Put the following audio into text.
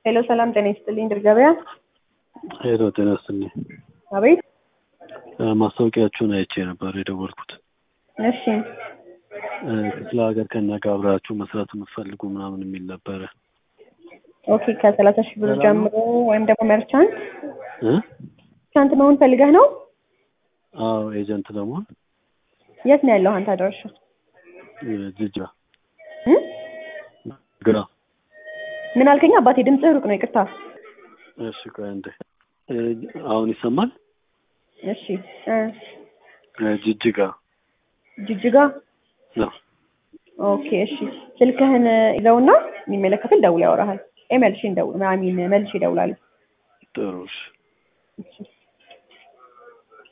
ሄሎ ሰላም ጤና ይስጥልኝ ድር ገበያ። ሄሎ ጤና ይስጥልኝ። አቤት። ማስታወቂያችሁን አይቼ ነበር የደወልኩት። እሺ እ ክፍለ ሀገር ከእኛ ጋር አብራችሁ መስራት የምትፈልጉ ምናምን የሚል ነበረ። ኦኬ ከሰላሳ ሺህ ብር ጀምሮ ወይም ደግሞ መርቻንት እ መርቻንት መሆን ፈልገህ ነው? አዎ ኤጀንት ለመሆን የት ነው ያለው አንተ አድራሻ? እ ጅጅጋ እ? ግራ ምን አልከኝ አባቴ? ድምፅህ ሩቅ ነው ይቅርታ። እሺ ቆይ አንዴ እ አሁን ይሰማል? እሺ እ እ ጅጅጋ ጅጅጋ ነው። ኦኬ እሺ ስልክህን ይዘውና የሚመለከትን ደውል ያወራሃል። ኤ መልሼ እንደውል አሚን መልሼ እደውላለሁ። ጥሩ እሺ። እሺ